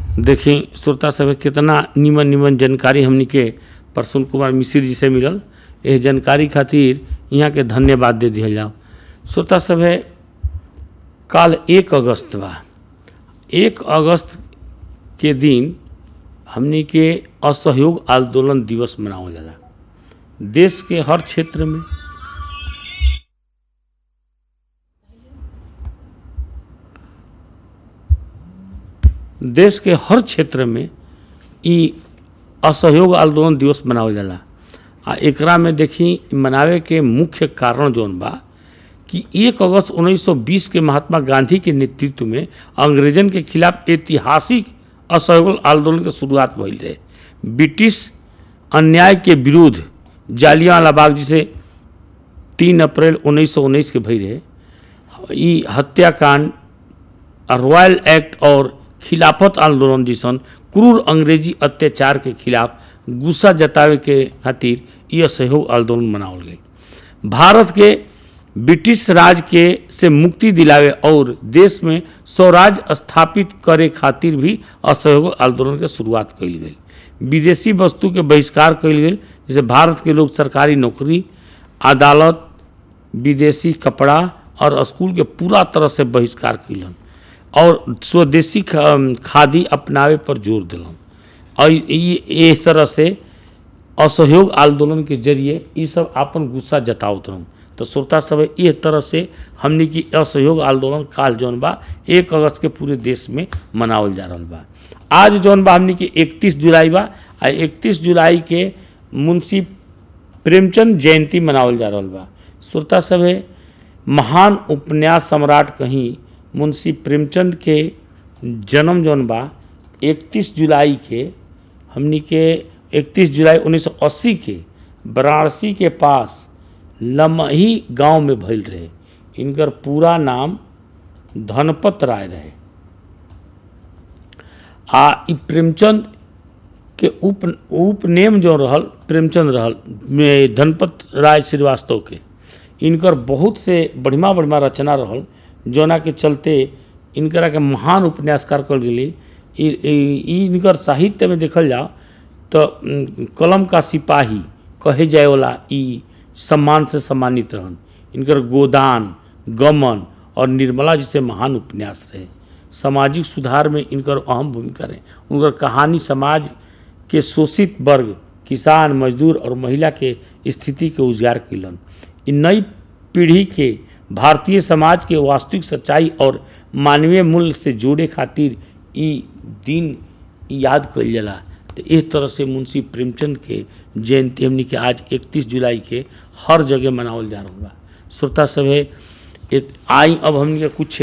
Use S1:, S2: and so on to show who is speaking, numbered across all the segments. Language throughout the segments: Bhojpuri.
S1: देखी श्रोता सब कितना निमन निमन जानकारी हमनी के प्रसून कुमार मिश्र जी से मिलल एह जानकारी खातिर यहाँ के धन्यवाद दे दिया जाओ श्रोता सब काल एक अगस्त बा एक अगस्त के दिन हमनी के असहयोग आंदोलन दिवस मनावल जाला देश के हर क्षेत्र में देश के हर क्षेत्र में ई असहयोग आंदोलन दिवस मनावल जाला आ एकरा में देखी मनावे के मुख्य कारण जौन बा कि एक अगस्त 1920 के महात्मा गांधी के नेतृत्व में अंग्रेजन के खिलाफ ऐतिहासिक असहयोग आंदोलन के शुरुआत भइल रहे ब्रिटिश अन्याय के विरुद्ध जालियांवाला बाग जिसे तीन अप्रैल 1919 के भई रहे ई हत्याकांड रॉयल एक्ट और खिलाफत आंदोलन जैसन क्रूर अंग्रेजी अत्याचार के खिलाफ गुस्सा जतावे के खातिर यह सहयोग आंदोलन मनावल गई भारत के ब्रिटिश राज के से मुक्ति दिलावे और देश में स्वराज स्थापित करे खातिर भी असहयोग आंदोलन के शुरुआत कइल गई विदेशी वस्तु के बहिष्कार कइल गई जैसे भारत के लोग सरकारी नौकरी अदालत विदेशी कपड़ा और स्कूल के पूरा तरह से बहिष्कार कैलन और स्वदेशी ख- खादी अपनावे पर जोर दिलन और ये इस तरह से असहयोग आंदोलन के जरिए ये सब अपन गुस्सा जतावत रहन तो श्रोता सब ये तरह से हमनी की असहयोग आंदोलन काल जौन बा एक अगस्त के पूरे देश में मनावल जा रहल बा आज जौन बा हमनी के इकतीस जुलाई बा आ इकतीस जुलाई के मुंशी प्रेमचंद जयंती मनावल जा रहल बा श्रोता सब महान उपन्यास सम्राट कहीं मुंशी प्रेमचंद के जन्म जौन बा 31 जुलाई के हमनी के 31 जुलाई 1980 के वाराणसी के पास लमही गांव में भइल रहे इनकर पूरा नाम धनपत राय रहे आ ई प्रेमचंद के उप उपनेम जो रहल प्रेमचंद रहल में धनपत राय श्रीवास्तव के इनकर बहुत से बढ़िया बढ़िया रचना रहल जोना के चलते इनकरा के महान उपन्यासकार कल गेली ई- ई- ई इनकर साहित्य में देखल जाओ तो उम, कलम का सिपाही कहे जाए वाला ई सम्मान से सम्मानित रहन इनकर गोदान गमन और निर्मला जैसे महान उपन्यास रहे सामाजिक सुधार में इनकर अहम भूमिका रहे उनकर कहानी समाज के शोषित वर्ग किसान मजदूर और महिला के स्थिति के उजागर कैलन इ नई पीढ़ी के भारतीय समाज के वास्तविक सच्चाई और मानवीय मूल्य से जोड़े खातिर ई दिन याद कइल जाला तो इस तरह से मुंशी प्रेमचंद के जयंती हमनी के आज 31 जुलाई के हर जगह मनावल जा रहल बा श्रोता सभे एक आई अब हमनी के कुछ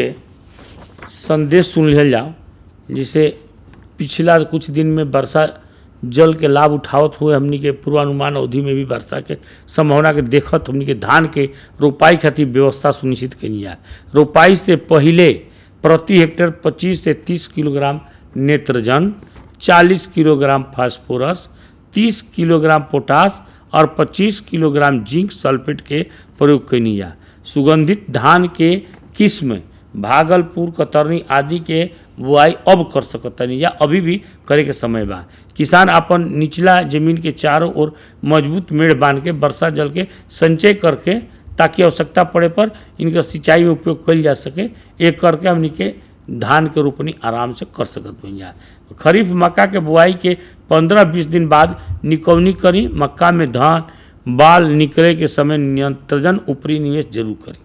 S1: संदेश सुन लिहल जाओ जैसे पिछला कुछ दिन में वर्षा जल के लाभ उठावत हुए हमनी के पूर्वानुमान अवधि में भी वर्षा के संभावना के देखत हमनी के धान के रोपाई खातिर व्यवस्था सुनिश्चित कनी है रोपाई से पहिले प्रति हेक्टेयर 25 से 30 किलोग्राम नेत्रजन 40 किलोग्राम फास्फोरस 30 किलोग्राम पोटास और 25 किलोग्राम जिंक सल्फेट के प्रयोग कनी है सुगंधित धान के किस्म भागलपुर कतरनी आदि के बुआई अब कर सकतनी या अभी भी करे के समय बा किसान अपन निचला जमीन के चारों ओर मजबूत मेड़ बांध के वर्षा जल के संचय करके ताकि आवश्यकता पड़े पर इनका सिंचाई में उपयोग कइल जा सके एक करके हमनी के धान के रोपनी आराम से कर सकत भैया खरीफ मक्का के बुआई के 15-20 दिन बाद निकौनी करी मक्का में धान बाल निकले के समय नियंत्रण ऊपरी निवेश जरूर करी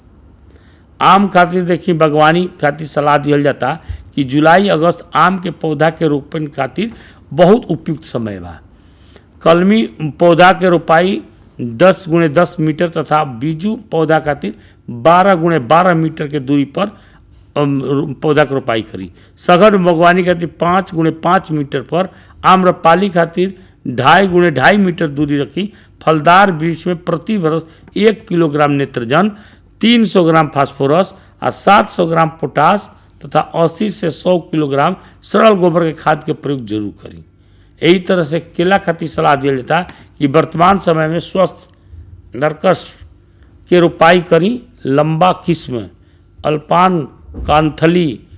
S1: आम खातिर देखी बागवानी खातिर सलाह दिहल जाता कि जुलाई अगस्त आम के पौधा के रोपण खातिर बहुत उपयुक्त समय बा कलमी पौधा के रोपाई 10 गुणे 10 मीटर तथा बीजू पौधा खातिर 12 गुणे 12 मीटर के दूरी पर अम, रो- पौधा के रोपाई करी सघन बागवानी खातिर 5 गुणे 5 मीटर पर आम्रपाली खातिर ढाई गुणे ढाई मीटर दूरी रखी फलदार वृक्ष में प्रति वर्ष एक किलोग्राम नेत्रजन 300 ग्राम फास्फोरस और 700 ग्राम पोटास तथा 80 से 100 किलोग्राम सरल गोबर के खाद के प्रयोग जरूर करी यही तरह से केला खातिर सलाह दिया जाता कि वर्तमान समय में स्वस्थ नरकस के रोपाई करी लंबा किस्म अल्पान कांथली